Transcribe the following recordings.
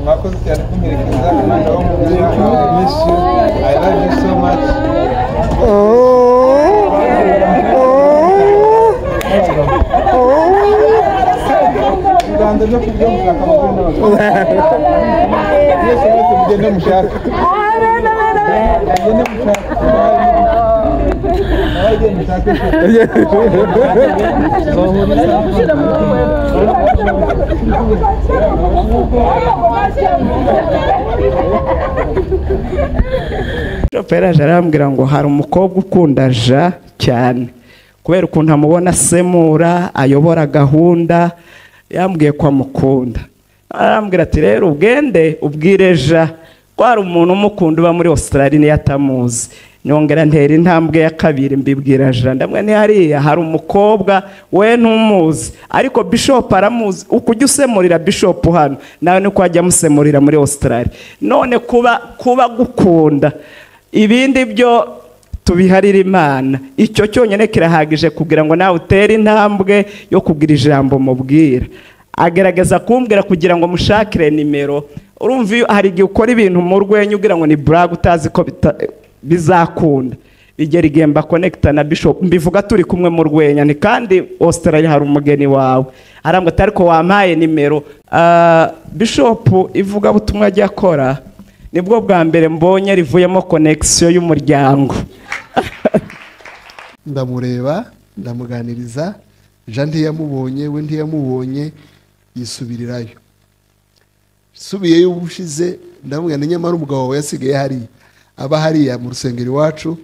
murakoze cyane kunyerekeza umwana w'umubyeyi wawe miss you i love you so much u rwanda no kubyo mushaka abagore n'abagabo mwese mwese mugende mushaka mugende mushaka abagende mushake shoferi arambwira ngo hari umukobwa ukunda ja cyane kubera ukuntu amubona asemura ayobora gahunda yambwiye ko amukunda arambwira ati rero ugende ubwire ja ko hari umuntu umukunda uba muri Australia niyo atamuzi nyongera ntera intambwe ya kabiri mbibwira ja ndamwe ni hariya hari umukobwa we ntumuzi ariko bishop aramuzi uko ujya usemurira bishop hano nawe niko wajya amusemurira muri Australia none kuba kuba gukunda ibindi byo tubiharire imana icyo cyonyine kirahagije kugira ngo nawe utere intambwe yo kugira ijambo mubwira agerageza kumbwira kugira ngo mushakire nimero urumva iyo hari igihe ukora ibintu mu rwenya ugira ngo ni buraga utazi ko bita- bizakunda bigera igihe mbakonekita na bishop mbivuga turi kumwe mu rwenya ni kandi Australia hari umugeni wawe arambwa ati ariko wampaye nimero Ah, bishop ivugabutumwa ajya akora nibwo bwa mbere mbonye rivuyemo konekisiyo y'umuryango ndamureba ndamuganiriza jean ntiyamubonye we ntiyamubonye yisubirirayo subiyeyo ubushize ndamubwira ni nyamara umugabo wawe yasigaye hariya aba hariya mu rusengero iwacu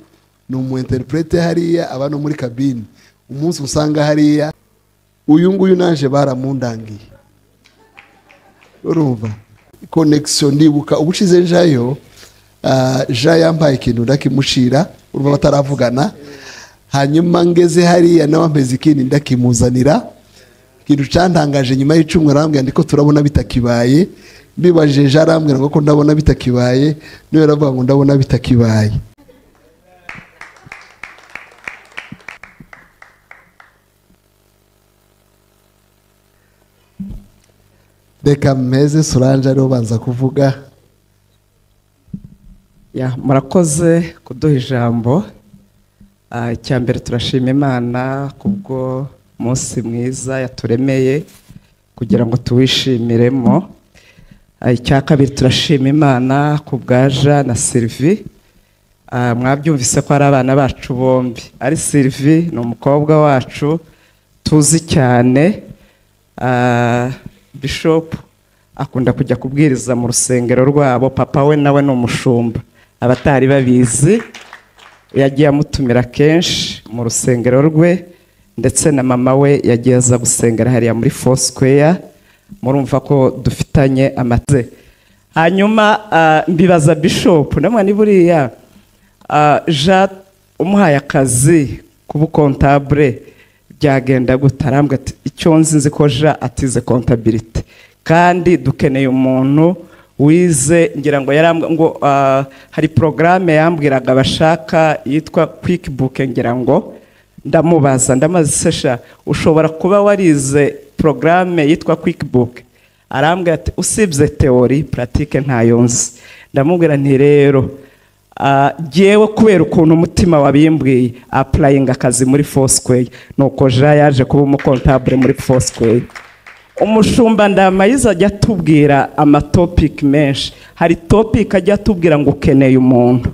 ni umu interprete hariya aba no muri kabine umunsi usanga hariya uyu nguyu naje baramundangiye urumva konekisiyo ndibuka ubushize njayo ah, ja yambaye ikintu ndakimushira urumva bataravugana hanyuma ngeze hariya nawe ampeze ikindi ndakimuzanira ikintu cyantangaje nyuma y'icumi arambwira ndiko turabona bitakibaye mbibajije ja arambwira ngo ko ndabona bitakibaye niwe aravuga ngo ndabona bitakibaye reka mpeze soranje ariwe ubanza kuvuga Ya, murakoze kuduha ijambo Ah, icya mbere turashima imana kubwo munsi mwiza yaturemeye kugira ngo tuwishimiremo Ah, icya kabiri turashima imana ku bwa jean na sylvie Ah, mwabyumvise ko ari abana bacu bombi ari sylvie ni umukobwa wacu tuzi cyane Ah, bishop akunda kujya kubwiriza mu rusengero rwabo papa we nawe ni umushumba abatari babizi yagiye amutumira kenshi mu rusengero rwe ndetse na mama we yagiye aza gusengera hariya muri fosikeya murumva ko dufitanye amaze hanyuma ah, mbibaza bishopu namwe ni buriya ah, ja umuhaye akazi kuba ukontabure byagenda gute arambwa ati icyo nzi nzi ko ja atize kontabirite kandi dukeneye umuntu wize ngira ngo yarambwa ngo ah, hari porogaramu yambwiraga bashaka yitwa kwiki buke ngira ngo ndamubaza ndamaze se sha ushobora kuba warize porogaramu yitwa kwiki buke arambwira ati usibye teori puratike ntayo nzi ndamubwira nti rero Ah, jyewe kubera ukuntu umutima wabimbwiye apurayinga akazi muri fosikweye nuko ja yaje kuba umukontabure muri fosikweye umushumba ndamayiza ajya atubwira amatopiki menshi hari topiki ajya atubwira ngo ukeneye umuntu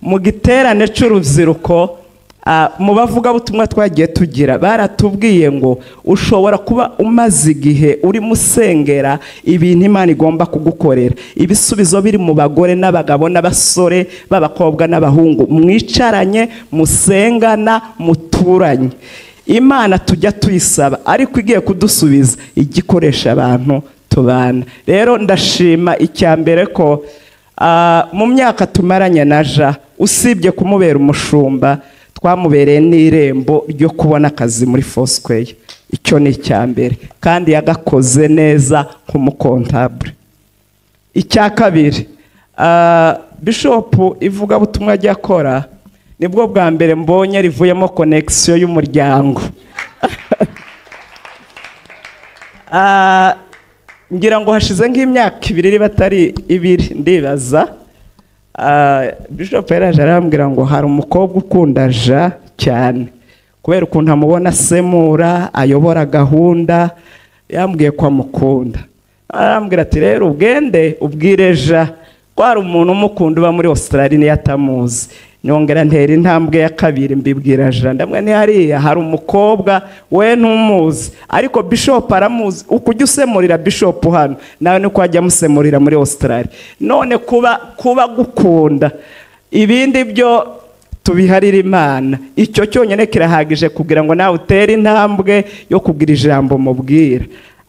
mu giterane cy'urubyiruko ah, mu bavugabutumwa twagiye tugira baratubwiye ngo ushobora kuba umaze igihe urimo usengera ibintu imana igomba kugukorera ibisubizo biri mu bagore n'abagabo n'abasore b'abakobwa n'abahungu mwicaranye musengana muturanye imana tujya tuyisaba ariko igiye kudusubiza ijya ikoresha abantu tubana rero ndashima icya mbere ko Ah, mu myaka tumaranye na ja usibye kumubera umushumba twamubereye n'irembo ryo kubona akazi muri fosikweye icyo ni icya mbere kandi yagakoze neza nk'umukontabure icya kabiri ah, bishopu ivugabutumwa ajya akora nibwo bwa mbere mbonye rivuyemo konekisiyo y'umuryango Ah, ngira ngo hashize nk'imyaka ibiri niba atari ibiri ndibaza ah, bishop yaraje arambwira ngo hari umukobwa ukunda ja cyane kubera ukuntu amubona asemura ayobora gahunda yambwiye ko amukunda arambwira ati rero ubwende ubwire ja ko hari umuntu umukunda uba muri australia niyo atamuzi nyongera ntera intambwe ya kabiri mbibwira jana ndamwe ntihariya hari umukobwa we ntumuzi ariko bishop aramuzi ukujya usemurira bishop hano nawe niko wajya amusemurira muri australia none kuba kuba gukunda ibindi byo tubiharire imana icyo cyonyine kirahagije kugira ngo nawe utere intambwe yo kugira ijambo mubwira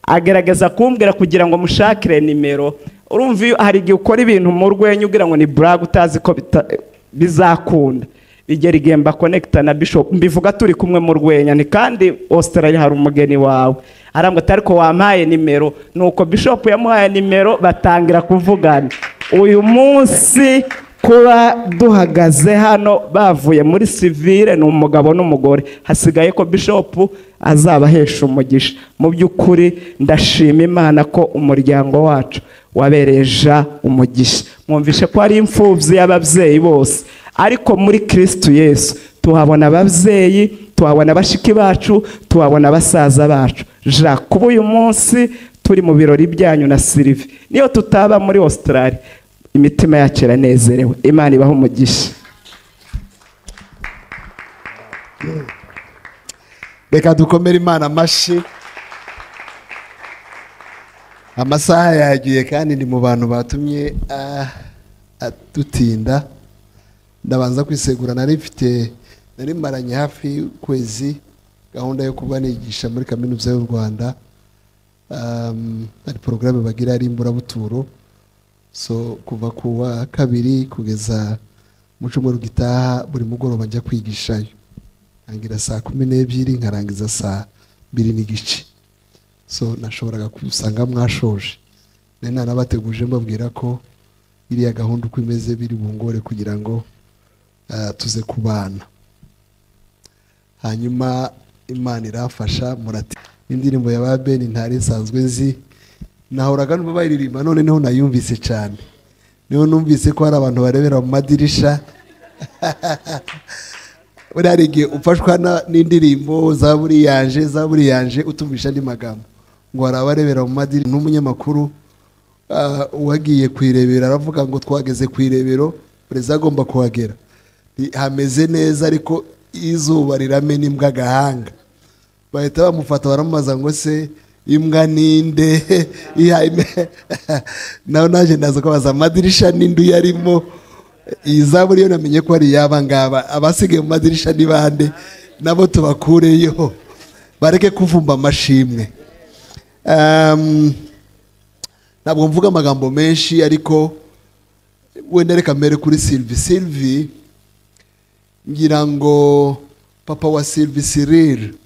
agerageza kumbwira kugira ngo mushakire nimero urumva iyo hari igihe ukora ibintu mu rwenya ugira ngo ni buraga utazi ko bita- bizakunda igera igihe mbakonekita na bishop mbivuga turi kumwe mu rwenya ni kandi australia hari umugeni wawe arambwa ati ariko wampaye nimero nuko bishop yamuhaye nimero batangira kuvugana uyu munsi kuba duhagaze hano bavuye muri sivire ni umugabo n'umugore hasigaye ko bishop azabahesha umugisha mu by'ukuri ndashima imana ko umuryango wacu wabereja umugisha mwumvishe ko ari imfubyi y'ababyeyi bose ariko muri kirisitu yesu tuhabona ababyeyi tuhabona bashiki bacu tuhabona basaza bacu ja kuba uyu munsi turi mu birori byanyu na sirive niyo tutaba muri australia imitima yacu iranezerewe imana ibaha umugisha reka dukomere imana amashyi amasaha yagiye kandi ni mu bantu batumye ah, adutinda ndabanza kwisegura nari mfite nari maranye hafi y'ukwezi gahunda yo kuba nigisha muri kaminuza y'u rwanda Um, hari porogaramu bagira ari imburabuturo so kuva ku wa kabiri kugeza mu cyumweru gitaha buri mugoroba njya kwigishayo ntangira saa kumi n'ebyiri nkarangiza saa mbiri n'igice so nashoboraga gusanga mwashoje nari nanabateguje mbabwira ko iriya gahunda uko imeze biri bungore kugira ngo ah, tuze kubana hanyuma imana irafasha murati indirimbo ya ba beni ntari nsanzwe nzi nahoraga numva bayiririmba noneho nayumvise cyane niho numvise ko hari abantu barebera mu madirisha buriya hari igihe ufashwa na- n'indirimbo za buriyanje za buriyanje utumvisha andi magambo ngo hari abarebera mu madiri n'umunyamakuru ah, uwagiye ku irebero aravuga ngo twageze ku irebero perezida agomba kuhagera Ni- hameze neza ariko izuba riramena imbwa agahanga bahita bamufata baramubaza ngo se imbwa ninde Iya, ime- nawe naje ndaza kubaza amadirisha n'indu yarimo iyi zaburi yo namenye ko ari iy'aba ngaba abasigaye mu madirisha ni bande nabo tubakureyo bareke kuvumba amashimwe Ehm, ntabwo mvuga amagambo menshi ariko wenda reka mbere kuri sylvie sylvie ngira ngo papa wa sylvie cyril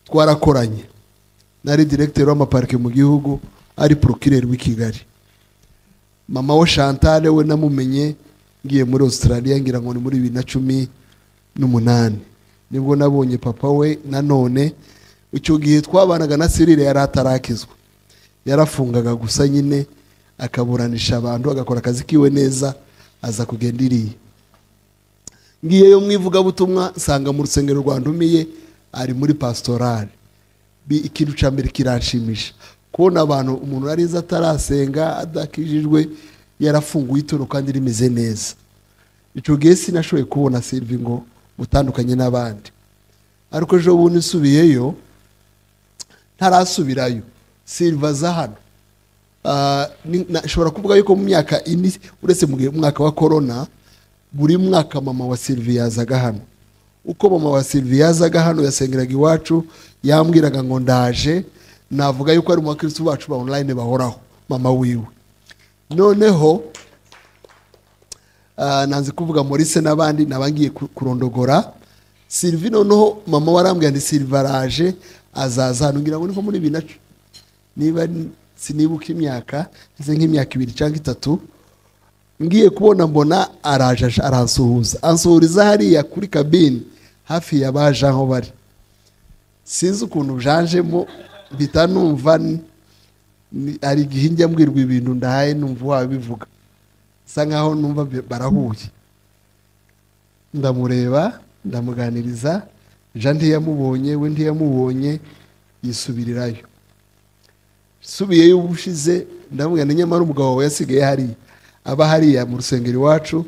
twarakoranye nari diregiteri w'amaparike mu gihugu ari porokireri w'i kigali mama we shantale we namumenye ngiye muri australia ngira ngo ni muri bibiri na cumi n'umunani nibwo nabonye papa we nanone icyo gihe twabanaga na sirire yari atarakizwa yarafungaga gusa nyine akaburanisha abantu agakora akazi kiwe neza aza kugenda iriya ngiyeyo mu ivugabutumwa nsanga mu rusengero rwa ndumiye ari muri pasitorari Bi- ikintu cya mbere kiranshimisha kubona abantu umuntu yari azi atarasenga adakijijwe yarafunguye ituro kandi rimeze neza icyo gihe sinashoboye kubona sirivi ngo mutandukanye n'abandi ariko ejo bundi nsubiyeyo ntarasubirayo siriva aza hano Ah, ni- na- nshobora kuvuga yuko mu myaka ine uretse mu gihe- mu mwaka wa korona buri mwaka mama wa sirivi yazaga hano uko mama wa sirivi yazaga hano yasengeraga iwacu yambwiraga ngo ndaje navuga yuko ari mu bakirisitu bacu ba online bahoraho mama wiwe noneho ah, nanze kuvuga Maurice n'abandi nabangiye ku- kurondogora Sylvie noneho mama warambwiye ndi Sylvie araje azaza hano ngira ngo niko muri bibiri na cu- niba n- sinibuka imyaka nze nk'imyaka ibiri cyangwa itatu ngiye kubona mbona araje aje- aransuhuza ansuhuriza hariya kuri kabine hafi y'abaje aho bari sinzi ukuntu byanjemo mpita numva n- ni- hari igihe njya mbwirwa ibintu ndahaye numva wabivuga bisa nkaho numva bi- barahuye ndamureba ndamuganiriza jean ntiyamubonye we ntiyamubonye yisubirirayo subiyeyo ubushize ndamubwira ni nyamara umugabo wawe yasigaye hariya aba hariya mu rusengero iwacu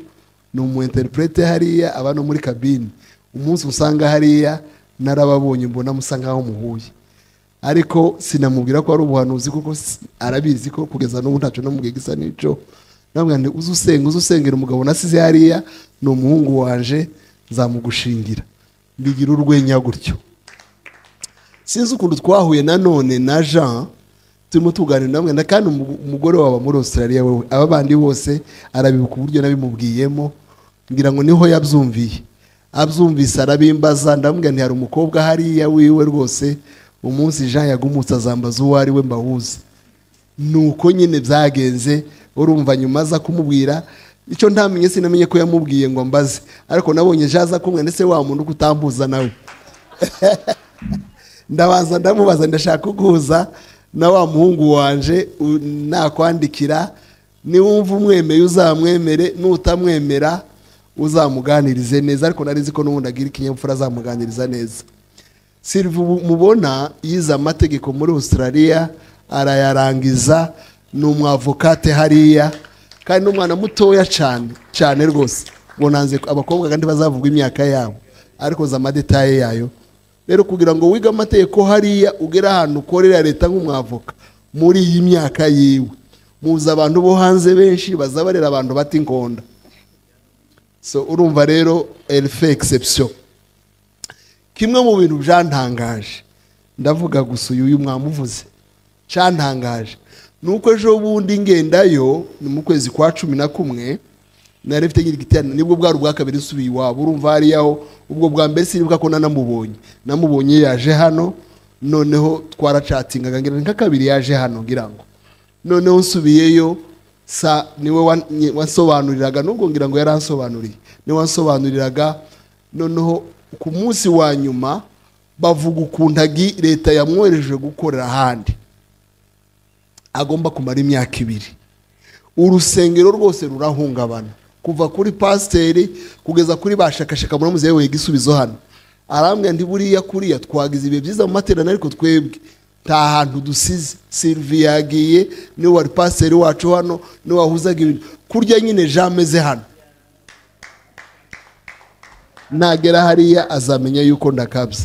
ni umu interprete hariya aba no muri kabine umunsi usanga hariya narababonye mbona musa nkaho muhuye ariko sinamubwira ko ari ubuhanuzi kuko si- arabizi ko kugeza n'ubu ntacyo namubwiye gisa n'icyo ndamubwira nti uze usenge uze usengera umugabo nasize hariya ni umuhungu wanje nzamugushingira mbigira urwenya gutyo sinzi ukuntu twahuye nanone na jean turimo tuganira namwe na kandi umu- umugore wawe aba muri australia wowe aba bandi bose arabibuka uburyo nabimubwiyemo ngira ngo niho yabyumviye abyumvise arabimbaza ndamubwira nti hari umukobwa hariya wiwe rwose umunsi jean yagumutse azambaza uwo ari we mbahuze nuko nyine byagenze urumva nyuma aza kumubwira icyo ntamenye sinamenye ko yamubwiye ngo mbaze ariko nabonye jaza kumwe ndetse wa muntu ko utambuza nawe ndabanza ndamubaza ndashaka kuguhuza na wa muhungu wanje u- nakwandikira niwumva umwemeye uzamwemere nutamwemera uzamuganirize neza ariko nari nzi ko n'ubundi agira ikinyabupfura azamuganiriza neza silva ubu mubona yize amategeko muri australia arayarangiza ni umwavokate hariya kandi ni umwana mutoya cyane cyane rwose bonanze abakobwa kandi bazavuga imyaka yabo ariko za madetaye yayo rero kugira ngo wige amategeko hariya ugere ahantu ukorera leta nk'umwavoka muri iyi myaka yiwe muzi abantu bo hanze benshi bazabarera abantu bata inkonda so urumva rero elfe exception kimwe mu bintu byantangaje ndavuga gusa uyu uyu mwamuvuze cyantangaje ni uko ejo bundi ngendayo ni mu kwezi kwa cumi na kumwe nari mfite nyiri giterane nibwo bwari ubwa kabiri nsubiye iwabo urumva hariyaho ubwo bwa mbere sinibuka ko nanamubonye namubonye yaje hano noneho twaracatingaga ngira ni nka kabiri yaje hano ngira ngo noneho nsubiyeyo sa niwe wan- nye- wansobanuriraga nubwo ngira ngo yaransobanuriye niwe wansobanuriraga noneho ku munsi wa nyuma bavuga ukuntu agi- leta yamwohereje gukorera ahandi agomba kumara imyaka ibiri urusengero rwose rurahungabana kuva kuri pasiteri kugeza kuri bashakashaka muramuzi yewe igisubizo hano arambwira ndi buriya kuriya twagize ibihe byiza mu materaniro ariko twebwe nta hantu dusize sylvie yagiye niwe wari pasiteri wacu hano niwe wahuzaga ibintu kurya nyine jean ameze hano nagera hariya azamenya yuko ndakabya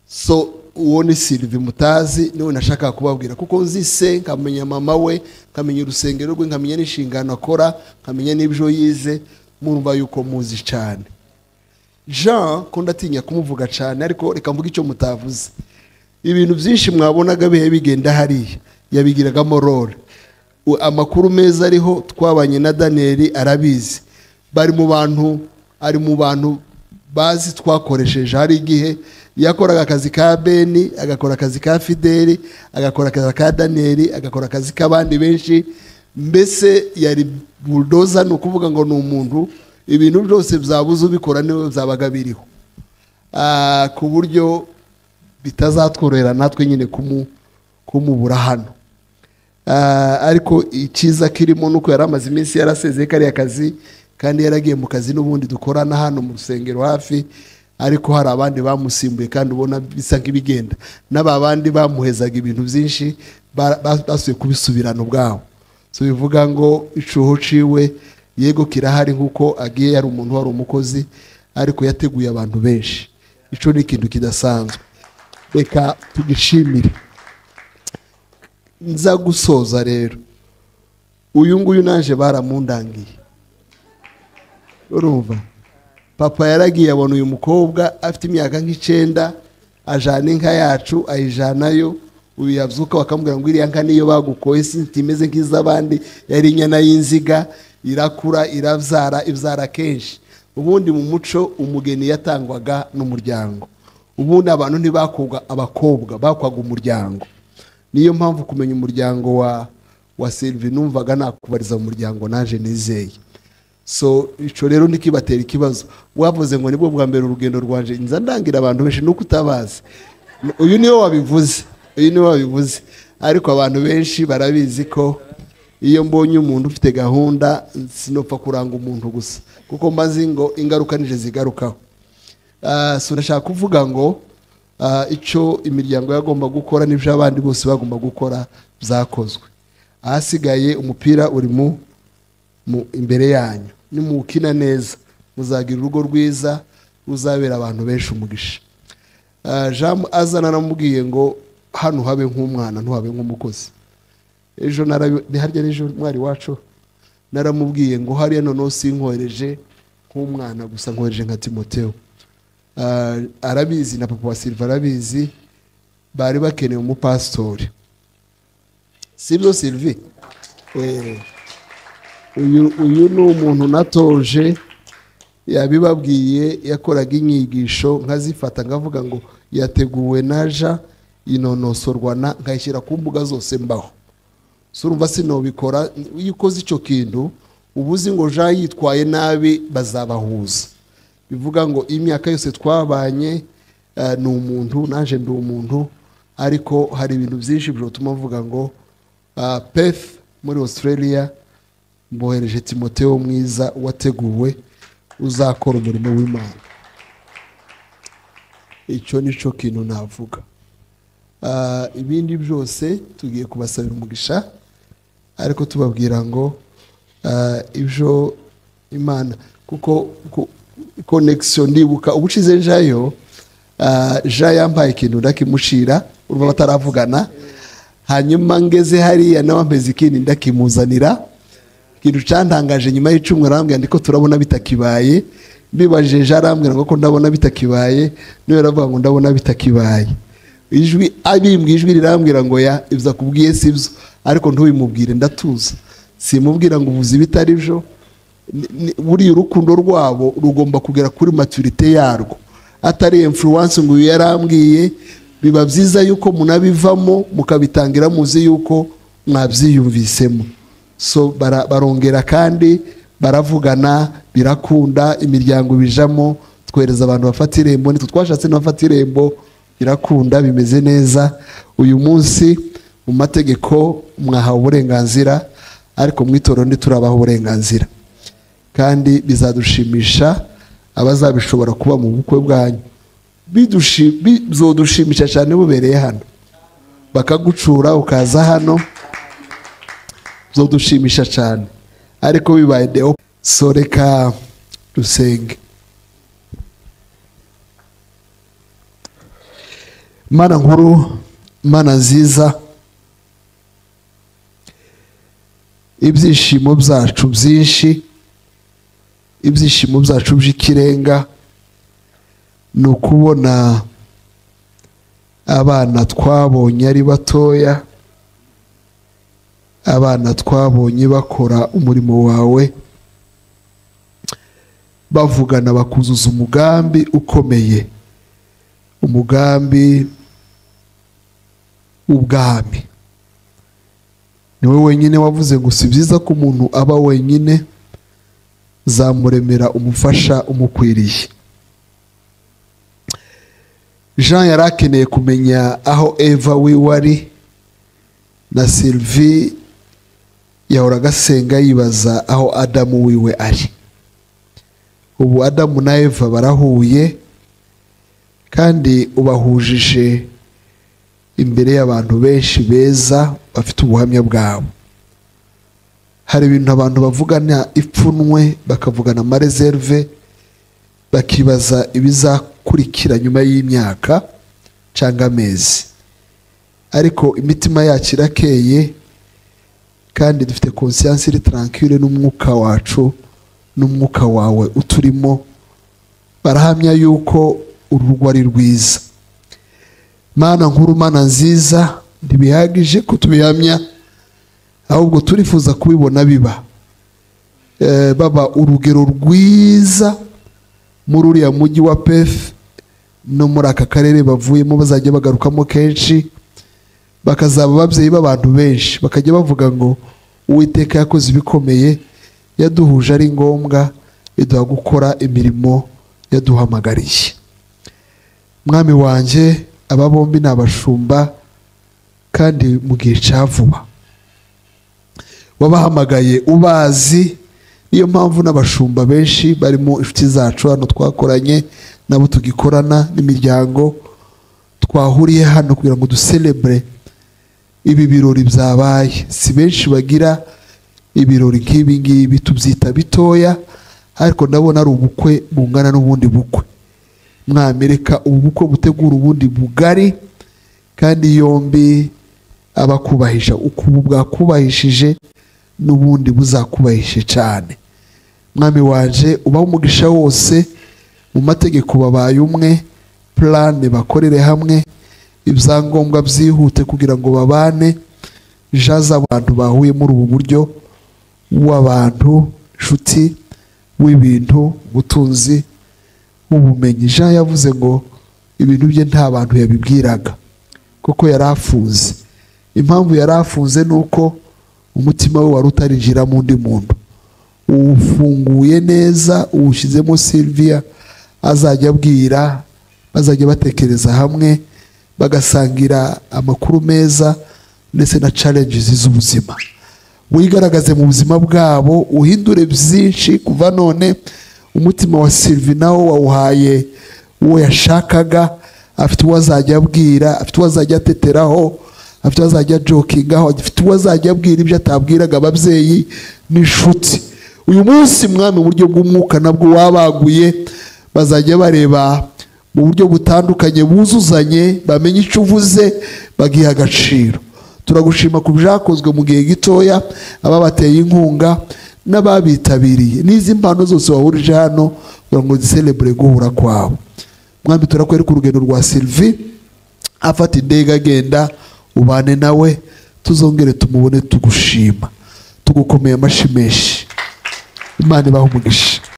so uwo ni sirivi mutazi niwe nashakaga kubabwira kuko nzi se nkamenya mama we nkamenya urusengero rwe nkamenya n'inshingano akora nkamenya n'ibyo yize murumva yuko muzi cyane jean ko ndatinya kumuvuga cyane ariko reka mvuge icyo mutavuze ibintu byinshi mwabonaga bihe bigenda hariya yabigiragamo role U- amakuru meza ariho twabanye na daniyeli arabizi bari mu bantu ari mu bantu bazi twakoresheje hari igihe yakoraga akazi ka beni agakora akazi ka fideli agakora akazi ka daniyeli agakora akazi k'abandi benshi mbese yari bulldozer ni ukuvuga ngo ni umuntu ibintu byose byabuze ubikora niwe byabaga biriho Ah, ku buryo bitazatworohera natwe nyine kumu- kumubura hano Ah, ariko icyiza kirimo nuko yari amaze iminsi yarasezeye kariya kazi kandi yaragiye mu kazi n'ubundi dukorana hano mu rusengero hafi ariko hari abandi bamusimbuye kandi ubona bisa nk'ibigenda n'aba bandi bamuhezaga ibintu byinshi ba- ba- basubiye kubisubirana ubwabo so bivuga ngo icuho ciwe yego kirahari nk'uko agiye yari umuntu wari umukozi ariko yateguye abantu benshi ico ni ikintu kidasanzwe reka tugishimire nza gusoza rero uyu nguyu naje baramundangiye urumva papa yaragiye abona uyu mukobwa afite imyaka nk'icyenda ajana inka yacu ayijanayo uyu yabyuka bakamubwira ngo iriya nka niyo bagukoye sinzi imeze nk'iz'abandi yari inyana y'inziga irakura irabyara ibyara kenshi ubundi mu muco umugeni yatangwaga n'umuryango ubundi abantu ntibakwaga abakobwa bakwaga umuryango niyo mpamvu kumenya umuryango wa wa Sylvie numvaga nakubariza mu muryango naje nizeye so icyo rero ntikibatera ikibazo wavuze ngo nibwo bwa mbere urugendo rwanje nza ndangira abantu benshi nuko utabazi uyu niwe wabivuze iyi niwe wabivuze ariko abantu benshi barabizi ko iyo mbonye umuntu ufite gahunda sinopfa kuranga umuntu gusa kuko mbazi ngo ingaruka nije zigarukaho Ah, so ndashaka kuvuga ngo ah, icyo imiryango yagomba gukora n'ibyo abandi bose bagomba gukora byakozwe ahasigaye umupira uri mu mu- imbere yanyu nimuwukina neza muzagira urugo rwiza ruzabera abantu benshi umugisha Ah, jean azana namubwiye ngo hano habe nk'umwana ntuhabe nk'umukozi ejo narabi- ni harya n'ejo mwari wacu naramubwiye ngo hariya noneho sinkohereje nk'umwana gusa nkohereje nka timoteo Ah, arabizi na papa wa silva arabizi bari bakeneye umupasitori sibyo silvi Eh. uyu uyu ni umuntu natoje yabibabwiye yakoraga inyigisho nkazifata nkavuga ngo yateguwe naja inonosorwa na nkayishyira ku mbuga zose mbaho so urumva sinobikora iyo ukoze icyo kintu uba uzi ngo ja yitwaye nabi bazabahuza bivuga ngo imyaka yose twabanye eh, ni umuntu naje ndi umuntu ariko hari ibintu byinshi byatuma mvuga ngo ah, pef muri australia mbohereje timoteo mwiza wateguwe uzakora umurimo w'imana icyo ni cyo kintu navuga Ah, ibindi byose tugiye kubasabira umugisha ariko tubabwira ngo ah, ibyo imana kuko konegisiyo ndibuka ubucize njayo ah, ja yambaye ikintu ndakimushira urumva bataravugana hanyuma ngeze hariya nawe ameze ikindi ndakimuzanira ikintu cyantangaje nyuma y'icumu arambwira ndiko turabona bitakibaye mbibajije arambwira ngo ko ndabona bitakibaye niwe aravuga ngo ndabona bitakibaye ijwi abimbwiye ijwi rirambwira ngo ya ibyo akubwiye si byo ariko ntubimubwire ndatuza simubwira ngo uvuze ibitari byo Ni- ni- buriya urukundo rwabo rugomba kugera kuri maturite yarwo atari influence ngo uyu yarambwiye biba byiza yuko munabivamo mukabitangira muzi yuko mwabyiyumvisemo so bara- barongera kandi baravugana birakunda imiryango bijamo twohereza abantu bafata irembo nitwe twashatse n'abafata irembo birakunda bimeze neza uyu munsi mu mategeko mwahawe uburenganzira ariko mu itorero ntiturabaha uburenganzira kandi bizadushimisha abazabishobora kuba mu bukwe bwanyu Bidushi- bizodushimisha cyane bubereye hano bakagucura ukaza hano zo dushimisha cyane ariko bibaye deo so reka dusenge mana nkuru mana nziza ibyishimo byacu byinshi ibyishimo byacu by'ikirenga ni ukubona abana twabonye ari batoya abana twabonye bakora umurimo wawe bavugana bakuzuza umugambi ukomeye umugambi w'ubwami ni we wenyine wavuze ngo si byiza ko umuntu aba wenyine zamuremera umufasha umukwiriye jean yari akeneye kumenya aho eva wiwe ari na sylvie yahoraga asenga yibaza aho adamu wiwe ari ubu adamu na eva barahuye kandi ubahujije imbere y'abantu benshi beza bafite ubuhamya bwabo hari ibintu abantu bavugana ipfunwe bakavugana amareserve bakibaza ibizakurikira nyuma y'imyaka cyangwa amezi ariko imitima yacu irakeye kandi dufite konsiyansi iri tarankire n'umwuka wacu n'umwuka wawe uturimo barahamya yuko uru rugo ari rwiza mana nkuru mana nziza ntibihagije ko tubihamya ahubwo turifuza kubibona biba Eh, baba urugero rwiza muri uriya mujyi wa pefu no muri aka karere bavuyemo bazajya bagarukamo kenshi bakazaba ababyeyi b'abantu benshi bakajya bavuga ngo uwiteka yakoze ibikomeye yaduhuje ari ngombwa iduha gukora imirimo yaduhamagariye mwami wanjye aba bombi ni abashumba kandi mu gihe cya vuba wabahamagaye ubazi niyo mpamvu n'abashumba benshi barimo inshuti zacu hano twakoranye nabo tugikorana n'imiryango twahuriye hano kugira ngo duserebure ibi birori byabaye si benshi bagira ibirori nk'ibi ngibi tubyita bitoya ariko ndabona ari ubukwe bungana n'ubundi bukwe mwamereka ubu bukwe butegura ubundi bugari kandi yombi abakubahisha uko ubu bwakubahishije n'ubundi buzakubahishe cyane mwami waje ubaho umugisha wose mu mategeko babaye umwe purane bakorere hamwe ibyangombwa byihute kugira ngo babane ja z'abantu bahuye muri ubu buryo w'abantu inshuti w'ibintu ubutunzi ubumenyi jean yavuze ngo ibintu bye nta bantu yabibwiraga kuko yari afunze impamvu yari afunze ni uko umutima we wari utarinjira mu undi muntu uwufunguye neza uwushyizemo silviya azajya abwira bazajya batekereza hamwe bagasangira amakuru meza ndetse na challenges z'ubuzima wigaragaze mu buzima bwabo uhindure byinshi kuva none umutima wa sirivi nawo wawuhaye uwo yashakaga afite uwo azajya abwira afite uwo azajya ateteraho afite uwo azajya jokingaho afite uwo azajya abwira ibyo atabwiraga ababyeyi n'inshuti uyu munsi mwami mu buryo bw'umwuka nabwo wabaguye bazajya bareba mu buryo butandukanye buzuzanye bamenye icyo uvuze bagiha agaciro turagushima ku byakozwe mu gihe gitoya ababateye inkunga n'ababitabiriye n'izi mpano zose wahurije hano kugira ngo ziserebure guhura kwabo mwami turakwereka urugendo rwa sirivi afata indege agenda ubane nawe tuzongere tumubone tugushima tugukomeye amashimeshi imana ibaha umugisha